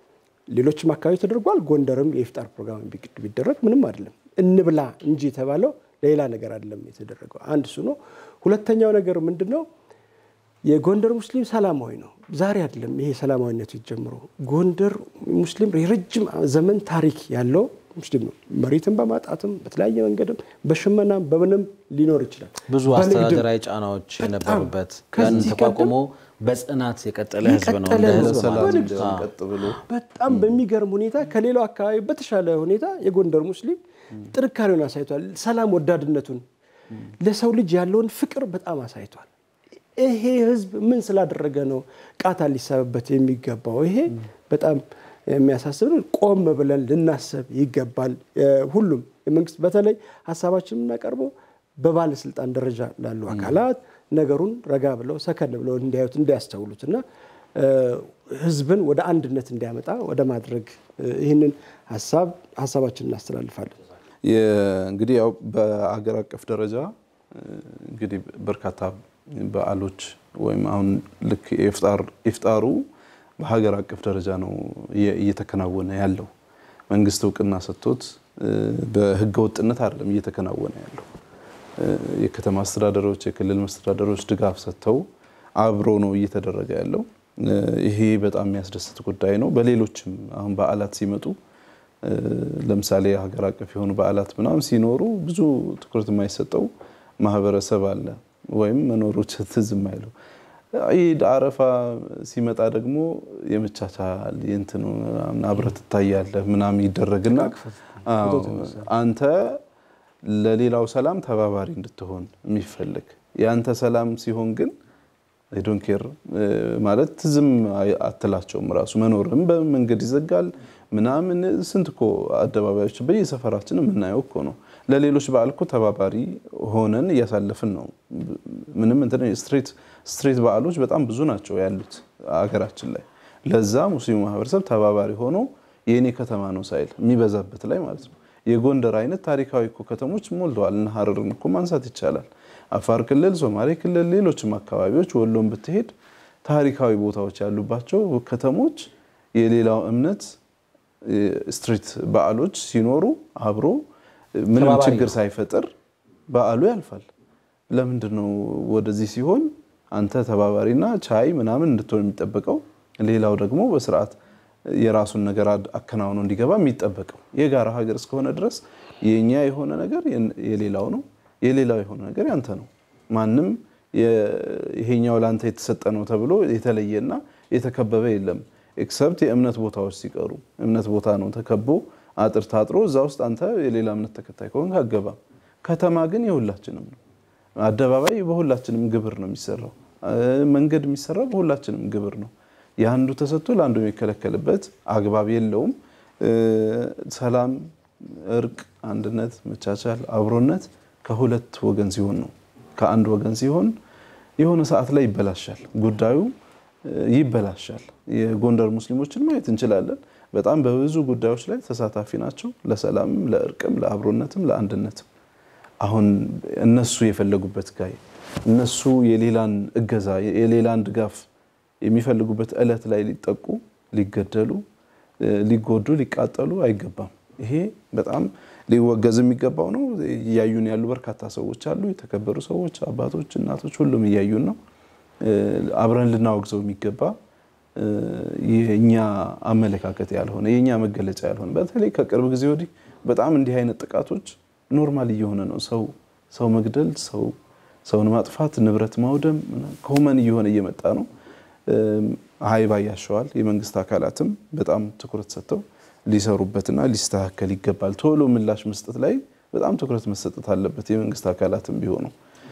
ሌሎችም አካባቢ ተደርጓል። ጎንደርም የኢፍጣር ፕሮግራም ቢ- ቢደረግ ምንም አይደለም። እንብላ እንጂ የተባለው ሌላ ነገር አይደለም የተደረገው። አንድ እሱ ነው። ሁለተኛው ነገር ምንድን ነው? የጎንደር ሙስሊም ሰላማዊ ነው። ዛሬ አይደለም ይሄ ሰላማዊነቱ የተጀምሮ። ጎንደር ሙስሊም የረጅም ዘመን ታሪክ ያለው ሙስሊም ነው። መሬትን በማጣትም በተለያየ መንገድም በሽመናም በምንም ሊኖር ይችላል። ብዙ በንግድም አስተዳደራዊ ጫናዎች የነበሩበት ያንን ከዚህ ተቋቁሞ በጽናት የቀጠለ ህዝብ ነው። የቀጠለ እንደ ህዝብ ህዝብ ነው። ማለት ነው። በንግድ ሰላም ቀጥ ብሎ በጣም በሚገርም ሁኔታ ከሌላው አካባቢ በተሻለ ሁኔታ የጎንደር ሙስሊም ጥንካሬውን አሳይቷል። ሰላም ወዳድነቱን፣ ለሰው ልጅ ያለውን ፍቅር በጣም አሳይቷል። ይሄ ህዝብ ምን ስላደረገ ነው ቃታ ሊሳብበት የሚገባው? ይሄ በጣም የሚያሳስብ ነው። ቆም ብለን ልናስብ ይገባል። ሁሉም የመንግስት በተለይ ሀሳባችን የምናቀርበው በባለስልጣን ደረጃ ላሉ አካላት ነገሩን ረጋ ብለው ሰከን ብለው እንዲያዩት እንዲያስተውሉት እና ህዝብን ወደ አንድነት እንዲያመጣ ወደ ማድረግ ይህንን ሀሳብ ሀሳባችን እናስተላልፋለን። እንግዲህ ያው በአገር አቀፍ ደረጃ እንግዲህ በርካታ በዓሎች ወይም አሁን ልክ ኢፍጣሩ በሀገር አቀፍ ደረጃ ነው እየተከናወነ ያለው። መንግስት እውቅና ሰጥቶት በህገ ወጥነት አይደለም እየተከናወነ ያለው። የከተማ አስተዳደሮች፣ የክልል መስተዳደሮች ድጋፍ ሰጥተው አብሮ ነው እየተደረገ ያለው። ይሄ በጣም የሚያስደስት ጉዳይ ነው። በሌሎችም አሁን በዓላት ሲመጡ ለምሳሌ ሀገር አቀፍ የሆኑ በዓላት ምናምን ሲኖሩ ብዙ ትኩረት የማይሰጠው ማህበረሰብ አለ ወይም መኖሮች ትዝ የማይለው ኢድ አረፋ ሲመጣ ደግሞ የመቻቻል የእንትኑ አብረህ ትታያለህ ምናምን ይደረግና አንተ ለሌላው ሰላም ተባባሪ እንድትሆን የሚፈልግ የአንተ ሰላም ሲሆን ግን ዶን ኬር ማለት ዝም አትላቸውም። ራሱ መኖርም በመንገድ ይዘጋል ምናምን ስንት እኮ አደባባዮች በየሰፈራችን የምናየው እኮ ነው። ለሌሎች በዓል እኮ ተባባሪ ሆነን እያሳለፍን ነው። ምንም እንትን ስትሬት ስትሬት በዓሎች በጣም ብዙ ናቸው ያሉት አገራችን ላይ። ለዛ ሙስሊሙ ማህበረሰብ ተባባሪ ሆኖ የእኔ ከተማ ነው ሳይል የሚበዛበት ላይ ማለት ነው። የጎንደር አይነት ታሪካዊ እኮ ከተሞች ሞልተዋል። እነ ሀረርን እኮ ማንሳት ይቻላል። አፋር ክልል፣ ሶማሌ ክልል፣ ሌሎችም አካባቢዎች ወሎን ብትሄድ ታሪካዊ ቦታዎች ያሉባቸው ከተሞች የሌላው እምነት ስትሪት በዓሎች ሲኖሩ አብሮ ምንም ተባባሪ ችግር ነው። ሳይፈጥር በዓሉ ያልፋል። ለምንድን ነው ወደዚህ ሲሆን አንተ ተባባሪና ቻይ ምናምን እንድትሆን የሚጠበቀው ሌላው ደግሞ በስርዓት የራሱን ነገር አድ- አከናውኖ እንዲገባ የሚጠበቀው የጋራ ሀገር እስከሆነ ድረስ የኛ የሆነ ነገር የን- የሌላው ነው፣ የሌላው የሆነ ነገር ያንተ ነው። ማንም የ- ይሄኛው ለአንተ የተሰጠ ነው ተብሎ የተለየና የተከበበ የለም። ኤክሰፕት የእምነት ቦታዎች ሲቀሩ እምነት ቦታ ነው ተከቦ አጥር ታጥሮ እዛ ውስጥ አንተ የሌላ እምነት ተከታይ ከሆንክ አገባም። ከተማ ግን የሁላችንም ነው። አደባባይ በሁላችንም ግብር ነው የሚሰራው። እ፣ መንገድ የሚሰራው በሁላችንም ግብር ነው። የአንዱ ተሰጥቶ ለአንዱ የሚከለከልበት አግባብ የለውም። እ፣ ሰላም፣ እርቅ፣ አንድነት፣ መቻቻል፣ አብሮነት ከሁለት ወገን ሲሆን ነው። ከአንድ ወገን ሲሆን የሆነ ሰዓት ላይ ይበላሻል ጉዳዩ እ፣ ይበላሻል። የጎንደር ሙስሊሞችን ማየት እንችላለን። በጣም በብዙ ጉዳዮች ላይ ተሳታፊ ናቸው። ለሰላምም፣ ለእርቅም፣ ለአብሮነትም፣ ለአንድነትም አሁን እነሱ የፈለጉበት ጋር እነሱ የሌላን እገዛ የሌላን ድጋፍ የሚፈልጉበት እለት ላይ ሊጠቁ፣ ሊገደሉ፣ እ፣ ሊጎዱ፣ ሊቃጠሉ አይገባም። ይሄ በጣም ሊወገዝ የሚገባው ነው። እያዩን ያሉ በርካታ ሰዎች አሉ። የተከበሩ ሰዎች፣ አባቶች፣ እናቶች ሁሉም እያዩን ነው። እ፣ አብረን ልናወግዘው የሚገባ እ፣ የእኛ አመለካከት ያልሆነ የእኛ መገለጫ ያልሆነ በተለይ ከቅርብ ጊዜ ወዲህ በጣም እንዲህ አይነት ጥቃቶች ኖርማል እየሆነ ነው። ሰው ሰው መግደል፣ ሰው ሰውን ማጥፋት፣ ንብረት ማውደም ኮመን እየሆነ እየመጣ ነው። እም፣ ሀይባ ያሸዋል። የመንግስት አካላትም በጣም ትኩረት ሰጥተው ሊሰሩበትና ሊስተካከል ይገባል። ቶሎ ምላሽ መስጠት ላይ በጣም ትኩረት መሰጠት አለበት። የመንግስት አካላትም ቢሆኑ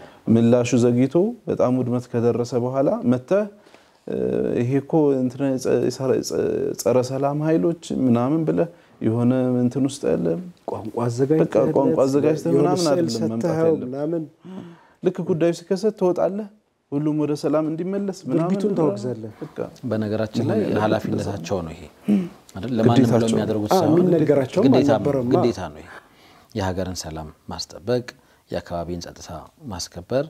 ምላሹ ዘግይቶ በጣም ውድመት ከደረሰ በኋላ መተህ እ፣ ይሄ እኮ እንትና ጸረ- ጸረ ሰላም ኃይሎች ምናምን ብለህ የሆነ እንትን ውስጥ ያለ ቋንቋ አዘጋጅተህ በቃ ቋንቋ አዘጋጅተህ የሆነ ምናምን ስዕል አይደለም መምጣት ሰጥተኸው ያለብህ። ምናምን ልክ ጉዳዩ ሲከሰት ትወጣለህ፣ ሁሉም ወደ ሰላም እንዲመለስ ምናምን ድርጊቱን ታወግዛለህ። በቃ በነገራችን ላይ ኃላፊነታቸው ነው ይሄ አይደል? ለማንም ብለው ግዴታቸው። የሚያደርጉት አዎ፣ ሳይሆን የሚነገራቸውም ግዴታም- አልነበረማ። ግዴታ ነው ይሄ። የሀገርን ሰላም ማስጠበቅ፣ የአካባቢን ጸጥታ ማስከበር፣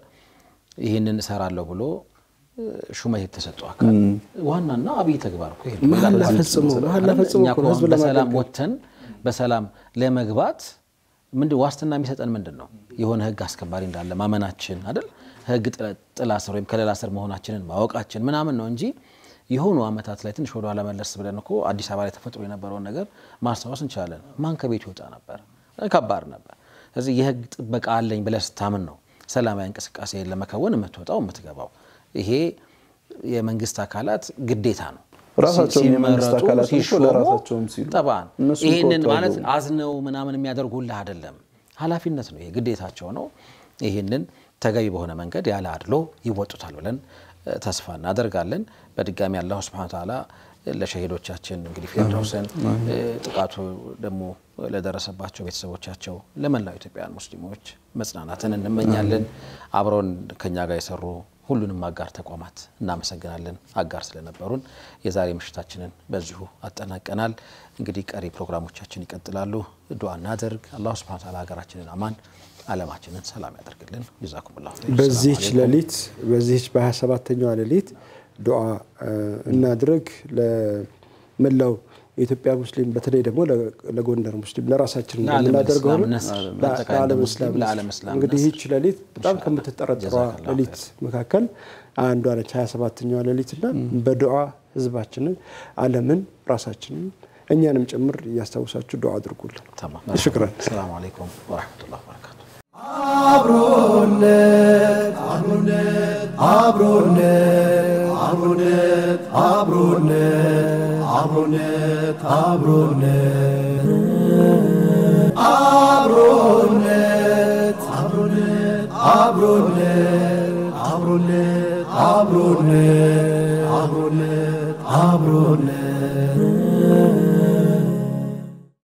ይህንን እሰራለሁ ብሎ እ፣ ሹመት የተሰጠው አካል ዋናና አብይ ተግባር እኮ ይሄ ነው። መሀላ በዛ- ፈጽሞ መሀላ ፈጽሞ እኛ እኮ እኮ ነው ህዝብ አሁን በሰላም ለማገልገል። ወጥተን በሰላም ለመግባት ምንድን ዋስትና የሚሰጠን ምንድን ነው? የሆነ ህግ አስከባሪ እንዳለ ማመናችን አይደል? ህግ ጥላ- ጥላ ስር ወይም ከለላ ስር መሆናችንን ማወቃችን ምናምን ነው እንጂ የሆኑ አመታት ላይ ትንሽ ወደ ኋላ መለስ ብለን እኮ አዲስ አበባ ላይ ተፈጥሮ የነበረውን ነገር ማስታወስ እንችላለን። ማን ከቤት ይወጣ ነበር? ከባድ ነበር። ስለዚህ የህግ ጥበቃ አለኝ ብለህ ስታምን ነው ሰላማዊ እንቅስቃሴ ለመከወን የምትወጣው የምትገባው። ይሄ የመንግስት አካላት ግዴታ ነው። ራሳቸውም የመንግስት ሲመረጡ አካላት እኮ ሲሾሙ ለራሳቸውም ሲሉ ጠባን እነሱም ይህንን ከወጡ ማለት አይገቡም። አዝነው ምናምን የሚያደርጉልህ አይደለም። ኃላፊነት ነው፣ ይሄ ግዴታቸው ነው። ይህንን ተገቢ በሆነ መንገድ ያለ አድሎ ይወጡታል ብለን እ፣ ተስፋ እናደርጋለን። በድጋሚ አላሁ ስብሐነ ወተዓላ ለሸሂዶቻችን እንግዲህ ፊርደውስን እ፣ ጥቃቱ ደግሞ ለደረሰባቸው ቤተሰቦቻቸው፣ ለመላው ኢትዮጵያውያን ሙስሊሞች መጽናናትን እንመኛለን። አብረውን ከኛ ጋር የሰሩ ሁሉንም አጋር ተቋማት እናመሰግናለን፣ አጋር ስለነበሩን። የዛሬ ምሽታችንን በዚሁ አጠናቀናል። እንግዲህ ቀሪ ፕሮግራሞቻችን ይቀጥላሉ። ዱዓ እናደርግ። አላሁ ስብሐነ ወተዓላ ሀገራችንን አማን፣ ዓለማችንን ሰላም ያደርግልን። ጀዛኩሙላሁ ኸይር። በዚህች ሰላም አለይኩም። ሌሊት በዚህች በ27ተኛዋ ሌሊት ዱዓ እ፣ እናድርግ ለመላው የኢትዮጵያ ሙስሊም በተለይ ደግሞ ለ- ለጎንደር ሙስሊም ለራሳችን ለዓለም እንደምናደርገው እስላም ሁሉ ነስር፣ ለ- በአጠቃላይ ለዓለም ሙስሊም እስላም ለዓለም እስላም እንግዲህ ነስር። ይህች ሌሊት በጣም ኢንሻአላህ። ከምትጠረጥሯ ጀዛከላሁ ሌሊት መካከል አንዷ ነች 27ተኛዋ ሌሊት እና በዱዓ ህዝባችንን፣ ዓለምን፣ ራሳችንን እኛንም ጭምር እያስታውሳችሁ ዱዓ አድርጉልን። ተማም። ሽክራን። ሰላሙ አለይኩም ወረሕመቱላሂ ወበረካቱ። አብሮነት አብሮነት አብሮነት አብሮነት አብሮነት አብሮነት አብሮነት አብሮነት አብሮነት አብሮነት